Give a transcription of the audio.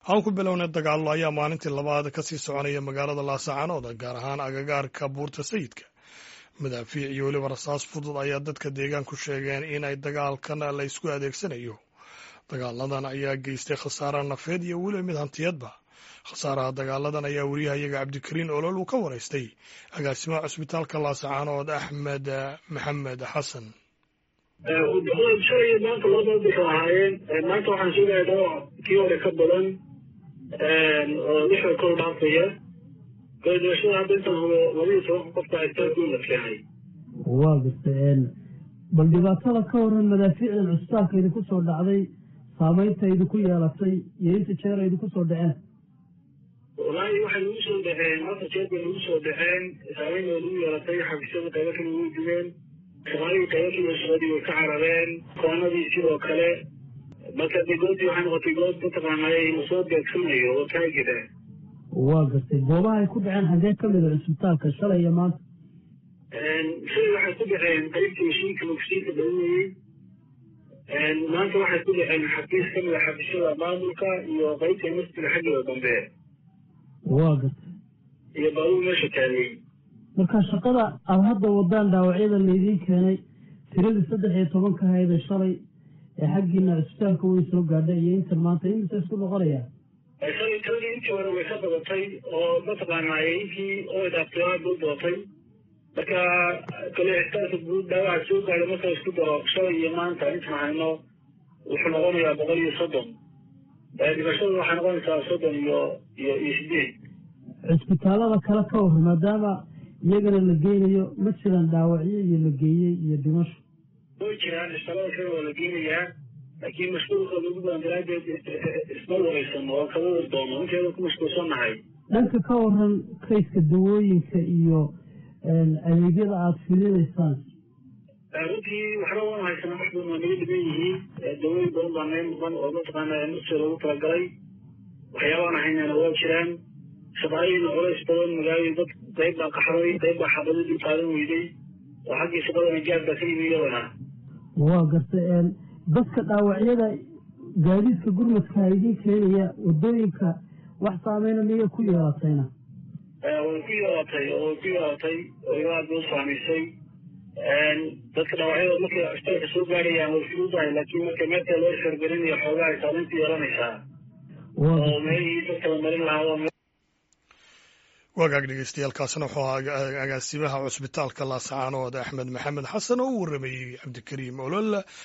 aan ku bilownay dagaallo ayaa maalintii labaad ka sii soconaya magaalada laasacanood gaar ahaan agagaarka buurta sayidka madaafiic iyo weliba rasaas fudud ayaa dadka deegaanku sheegeen in ay dagaalkan la ysku adeegsanayo dagaaladan ayaa geystay khasaare nafeed iyo weliba mid hantiyadba khasaaraha dagaaladan ayaa weriyahayaga cabdikariin olol uu ka waraystay agaasimaha cusbitaalka laasacanood axmed maxamed xasan shalay maanta laba bixi ahaayeen maanta waxaan sheegaya dhaawac kii hore ka badan oo lixda kor dhaafaya goodashada hadda intaan hubo labaiyo toban qofka isbitaalkuu la keenay waa garta bal dhibaatada ka waran madaafiicdan cusbitaalka idinku soo dhacday saamaynta idinku yeelatay iyo inta jeer idinku soo dhaceen wallaahi waxay nagu soo dhaceen marka jeer bay nagu soo dhaceen saamayn bay nagu yeelatay xafiisyada qaybo kale way gubeen shaqaalihii qaybo kale shaqadii way ka carareen koonadii sidoo kale marka de goobtii waxay noqotay goob mataqaanay lasoo beegsanayo oo taagida waa gartay goobaha ay ku dhaceen xagee ka mida cusbitaalka shalay iyo maanta shalay waxay ku dhaceen qaybtii mashiinka mugsiinka dhalinayey maanta waxay ku dhaceen xafiis ka mida xafiisyada maamulka iyo qaybta masjida xaggeeda dambe waa gartay iyo baabuur meesha taagay marka shaqada aada hadda wadaan dhaawacyada laydiin keenay tiradii saddex iyo tobanka hayda shalay ee xaggiina cusbitaalka way soo gaadhay iyo intan maanta imisa isku noqonaya shalay tiradii intii hore way ka badatay oo mataqaanaa inkii oo dhaaftiraa buu dootay marka kale ixtaaska guud dhaawaca soo gaadhay marka isku daro shalay iyo maanta intaan hayno wuxuu noqonayaa boqol iyo soddon dhimashada waxay noqonaysaa soddon iyo iyo iyo sideed cusbitaalada kale ka war maadaama iyagana la geynayo ma jiraan dhaawacyo iyo la geeyey iyo dhimasho way jiraan isbitaalada kale waa la geynayaa laakiin mashquulka lagu badan daraadeed isma wareysano oo kaba war doono inteeda ku mashquulsannahay dhanka ka waran kayska dawooyinka iyo adeegyada aada fidinaysaan runtii waxba waan haysanaa wax badan waa naga dhiban yihiin dawooyin badan baa naga muqan oo mataqaana nafsi loogu talagalay waxyaabaan haynana waa jiraan shaqaalihiina culays badan magaalada dad qayb baa qaxday qayb baa xabado dib qaadan weyday oo xaggii shaqadana gaab baa ka yimi iyadana waa garta dadka dhaawacyada gaadiidka gurmadka idiin keenaya wadooyinka wax saameyna miyay ku yeelatayna way ku yeelatay oo way ku yeelatay oo aad bay u saamaysay dadka dhaawacyada markay cusbitaalka soo gaarayaan way fududahay laakiin marka meelta loo shargarinayo xoogaa ay saamaynta yeelanaysaa oo meelihii dadka la marin lahaa wagaag dhegeystayaaalkaasina wuxuu ahaa agaasimaha cusbitaalka laascaanood axmed maxamed xasan oo u waramayey cabdikariim olol